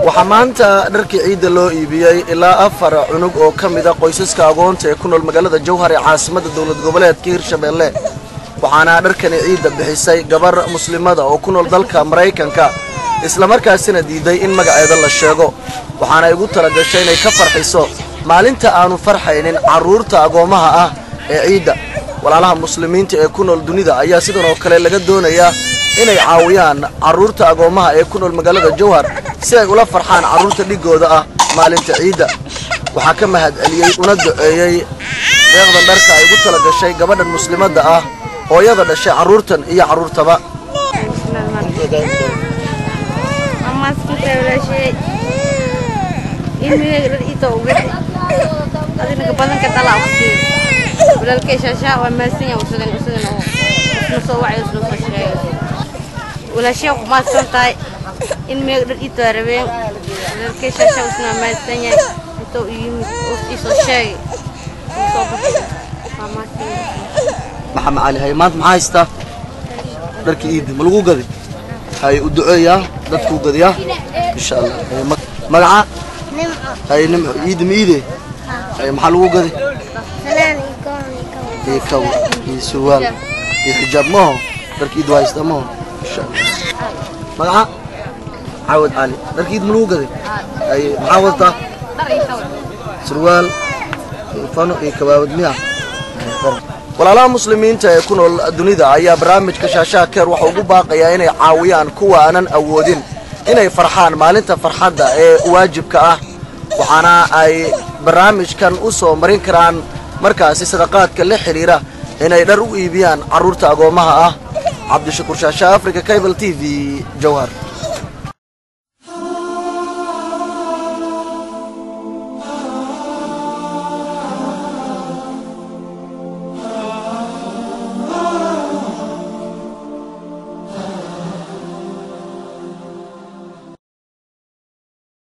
waxaa maanta dharkii ciidda loo iibiyey ilaa afar cunug oo ka mida qoysaska agoonta ee ku nool magaalada jowhar ee caasimadda dowlad goboleedka hirshabeelle waxaana dharkani ciidda bixisay gabar muslimada oo ku nool dalka maraykanka islamarkaasina diiday in magaceeda la sheego waxaana igu talagashay inay ka farxiso maalinta aanu farxaynin carruurta agoommaha ah ee ciidda walaalaha muslimiinta ee ku nool dunida ayaa sidan oo kale laga doonayaa inay caawiyaan carruurta agoommaha ee ku nool magaalada jowhar si ay ula farxaan carruurta dhigooda ah maalinta ciidda waxaa ka mahad celiyey una duceeyey deeqdan dharka ay ugu tala gashay gabadhan muslimadda ah hooyada dhashay carruurtan iyo carruurtaba walaashay ku maadsan tahay in meeg dhar ii taarabeen walaalkay shaasha usna maadsan yahay intuu ii yimid oo ii soo sheegay soo baxay waa maadsan maxamed cali hay maanta maxaa haystaa dharkii iidda ma lagu gaday hay u duceeyaa dadkuu gadayaa insha allah Hay, ma- magaca hay nimco iidda ma iide hay maxaa lagu gaday iyo kaw iyo surwaal iyo xijaab maho dharkii iidda waa haystaa maho insha allah magaca caawad cali dharkii iidda ma lagu gaday hay maxaa wadataa surwaal iyo fano iyo kabaabad miya walaalaha muslimiinta ee ku nool dunida ayaa barnaamijka shaashaha keer waxa ugu baaqayaa inay caawiyaan kuwa aanan awoodin inay farxaan maalinta farxadda ee waajibka ah waxaana ay barnaamijkan u soo marin karaan markaasi sadaqaadka la xidhiira inay dhar u iibiyaan carruurta agoommaha ah cabdishakuur shaashaha africa cable t v jowhar